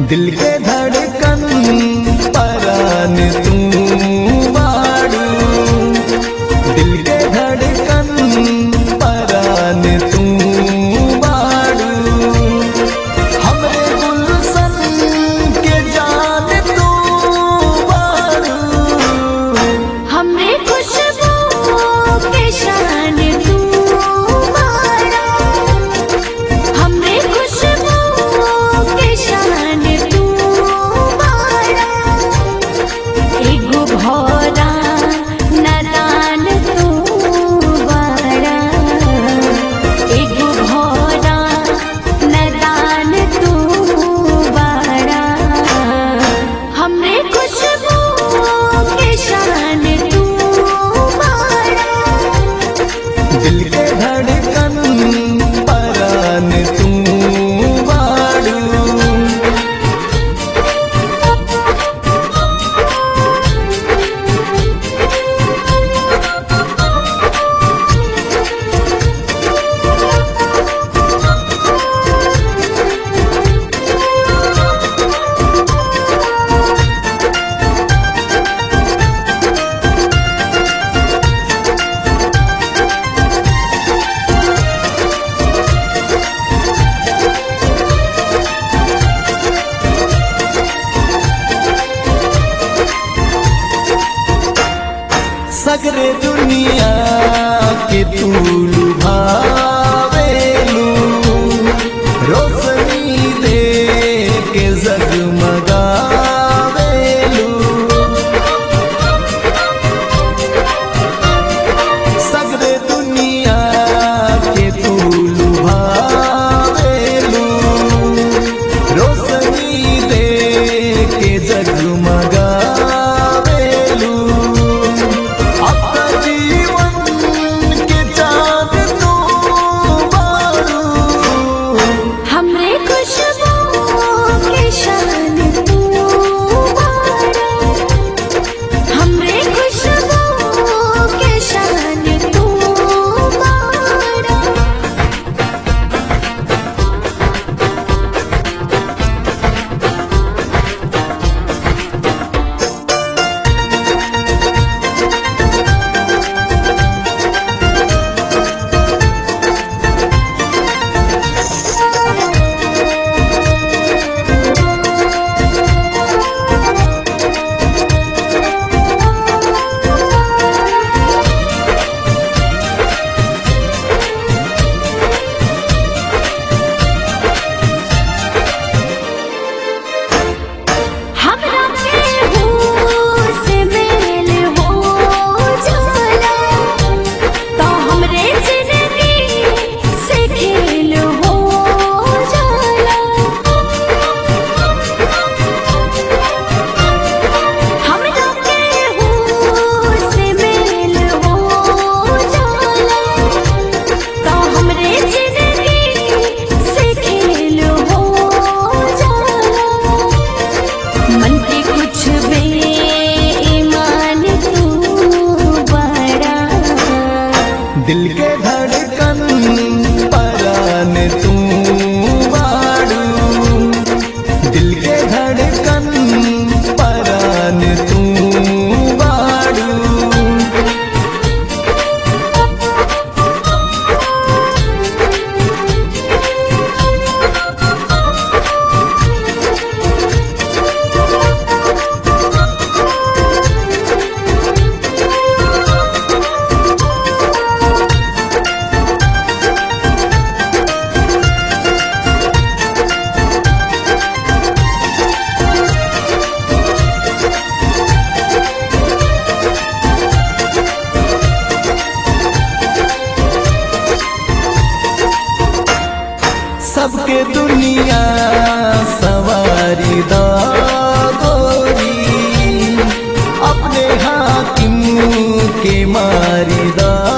दिल के धड़कन परान तू बाड़ू दिल के धड़कन परान तू बाड़ू हमरे गुलशन के जान तू बाड़ू हमरे खुशबू के शान तू मारा हमरे खुशबू के शान तू मारा एगो भौरा नादान तू बारा एगो भौरा नादान तू बारा हमरे खुशबू के शान तू मारा दिल के धड़कन परान तू बाड़ू सगरे दुनिया के तू लुभावेलू रोशनी दे के जगमगावेलू सगरे दुनिया के तू लुभावेलू रोशनी दे के जगमगावेलू अपना जीवन के चाँद तू बारू हमरे खुशबू के शान तू मारा हमरे खुशबू के शान तू मारा हमरा केहू से मेल हो जाला तो हमरे जिंदगी से खेल हो जाला हमरा केहू से मेल हो जाला तो हमरे जिंदगी से खेल हो जाला मन के कुछ बेईमान तू बड़ा दिल के धड़कन परान तू बाड़ू दिल के धड़कन परान तू बाड़ू सबके दुनिया सवारी दा गोरी अपने हाकिम के मारी दा